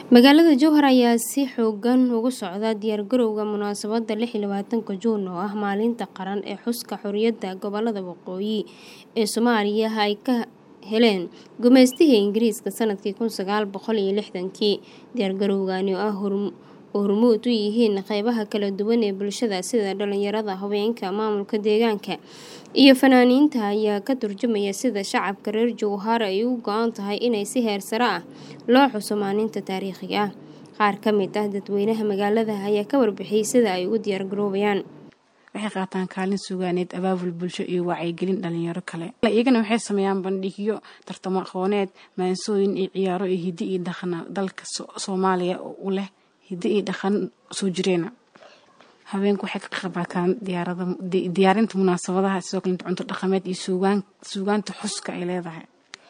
Magaalada Jowhar ayaa si xooggan uga socda diyaargarowga munaasabadda lix iyo labatanka Juun oo ah maalinta qaran ee xuska xorriyadda gobollada waqooyi ee Soomaaliya ay ka heleen gumeystihii Ingiriiska sanadkii kun sagaal boqol iyo lixdankii. Diyaargarowgani oo ay hormuud u yihiin qaybaha kala duwan ee bulshada sida dhalinyarada, haweenka, maamulka deegaanka, iyo fanaaniinta ayaa ka turjumaya sida shacabka reer Jowhar ay uga go'an tahay in si heer sare ah loo xuso maalintan taariikhiga ah. Qaar ka mid ah dadweynaha magaalada ayaa ka warbixiyay sida ay ugu diyaargaroobayaan. waxay qaataan kaalin sugaaneed abaabul bulsho iyo wacyigelin dhalinyaro kale iyagana waxay sameeyaan bandhigyo tartamo aqooneed maansooyin iyo ciyaaro iyo hiddi iyo dhaqan dalka soomaaliya u leh hiddi iyo dhaqan soo jireena haweenku waxay ka qayb qaataan diyaarinta munaasabadaha sidoo kale cunto dhaqameed iyo suugaanta xuska ay leedahay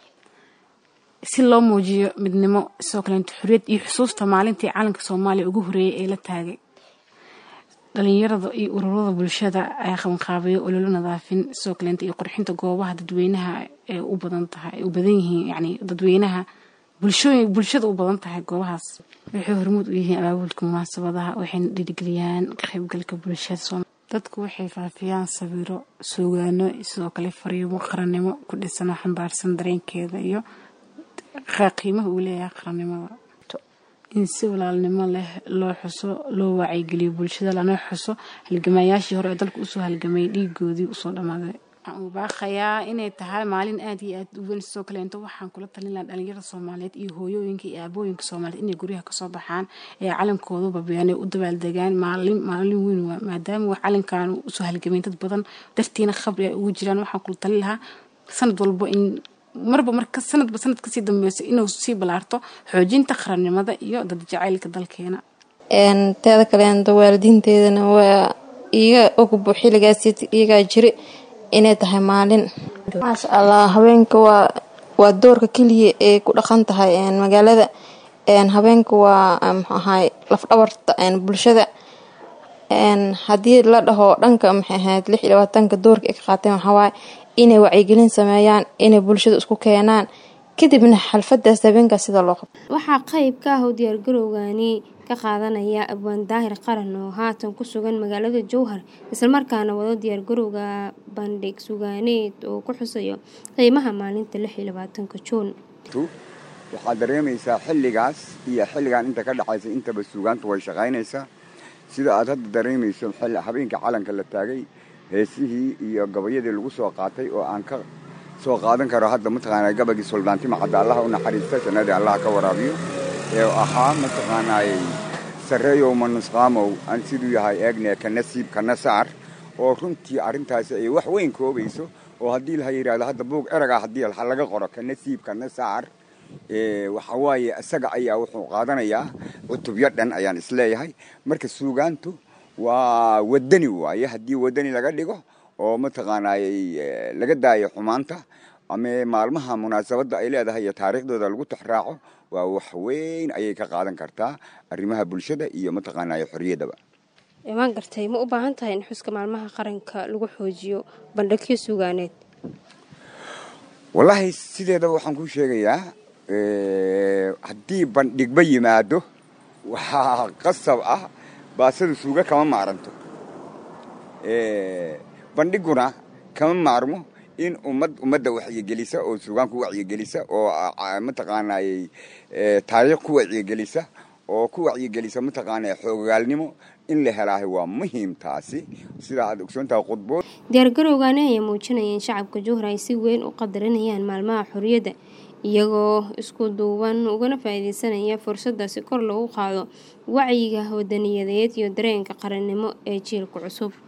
si loo muujiyo midnimo sidoo kaleeto xorriyad iyo xusuusta maalintii calanka soomaaliya ugu horeeyay ee la taagay dhalinyarada iyo ururada bulshada ayaa qabanqaabayo ololo nadaafin sidoo kaleeto iyo qurxinta goobaha dadweynaha ee u badan tahay u badan yihiin yacni dadweynaha bulshooyin bulshada u badan tahay goobahaas waxay hormuud u yihiin abaabulka munaasabadaha waxayna dhiirigeliyaan ka qaybgalka bulshada dadku waxay faafiyaan sawiro suugaano sidoo kale fariimo qarannimo ku dhisan oo xambaarsan dareenkeeda iyo qiimaha uu leeyahay qarannimada in si walaalnimo leh loo xuso loo wacyigeliyo bulshada lana xuso halgamayaashii hore ee dalka usoo halgamayay dhiigoodii usoo dhammaaday waxaan u baaqayaa inay tahay maalin aad iyo aad u weyn sidoo kaleeto waxaan kula talin lahaa dhalinyarada soomaaliyeed iyo hooyooyinka iyo aabooyinka soomaaliyeed inay guryaha kasoo baxaan ee calankoodu babiyaan ee u dabaaldegaan maalin maalin weyn waa maadaama wax calankan usoo halgamay dad badan dartiina khabri ay ugu jiraan waxaan kula talin lahaa sanad walbo in marba marka sanadba sanad kasii dambeyso inuu sii balaarto xoojinta qarannimada iyo dad jacaylka dalkeena teeda kaleenta waalidiinteedana waa iga ogbo xilligaas iyagaa jiri inay tahay maalin maasha allah haweenka waa waa doorka keliya ee ku dhaqan tahay magaalada haweenka waa muxuu ahaay lafdhabarta bulshada haddii la dhaho dhanka maxay ahayd lix iyo labaatanka doorka ay ka qaateen waxawaaye inay wacyigelin sameeyaan inay bulshada isku keenaan kadibna xalfadaas habeenkaas sida loo qabto waxaa qayb ka ah oo diyaargarowgani ka qaadanaya abwaan daahir qaran oo haatan ku sugan magaalada jowhar islamarkaana wado diyaargarowga bandhig sugaaneed oo ku xusayo qiimaha maalinta lix iyo labaatanka juun waxaad dareemaysaa xilligaas iyo xilligan inta ka dhexaysa intaba suugaantu way shaqaynaysaa sida aad hadda dareemayso habeenka calanka la taagay heesihii iyo gabayadii lagu soo qaatay oo aan ka soo qaadan karo hadda mataqaanaa gabagii suldaantima cadda allaha u naxariista jannadii allaha ka waraabiyo ee ahaa mataqaanaayey sarreeyow manusqaamow aan siduu yahay eegne ka nasiib kana saar oo runtii arrintaasi ay wax weyn koobayso oo haddii la yidhahdo hadda buug eragaa haddii laga qoro ka nasiib kana saar waxa waaye isaga ayaa wuxuu qaadanayaa cutubyo dhan ayaan isleeyahay marka suugaantu waa wadani waaye haddii wadani laga dhigo oo mataqaanaayey laga daayo xumaanta ama maalmaha munaasabadda ay leedahay iyo taariikhdooda lagu taxraaco waa wax weyn ayay ka qaadan kartaa arrimaha bulshada iyo mataqaanaaye xorriyaddaba waan gartay ma u baahan tahay in xuska maalmaha qaranka lagu xoojiyo bandhigyo suugaaneed wallaahi sideedaba waxaan kuu sheegayaa haddii bandhigba yimaado waxaa qasab ah baasada suuga kama maaranto bandhiguna kama maarmo in ummad ummadda wacyigelisa oo suugaan ku wacyigelisa oo mataqaanaayey taariikh ku wacyigelisa oo ku wacyigelisa mataqaanaa xoogaalnimo in la helaahay waa muhiim taasi sidaa aad ogsoontahay khudbood diyaargarowgani ayaa muujinaya in shacabka jowhar ay si weyn u qadarinayaan maalmaha xorriyadda iyagoo isku duuban ugana faa'iideysanaya fursadda si kor loogu qaado wacyiga wadaniyadeed iyo dareenka qarannimo ee jiilka cusub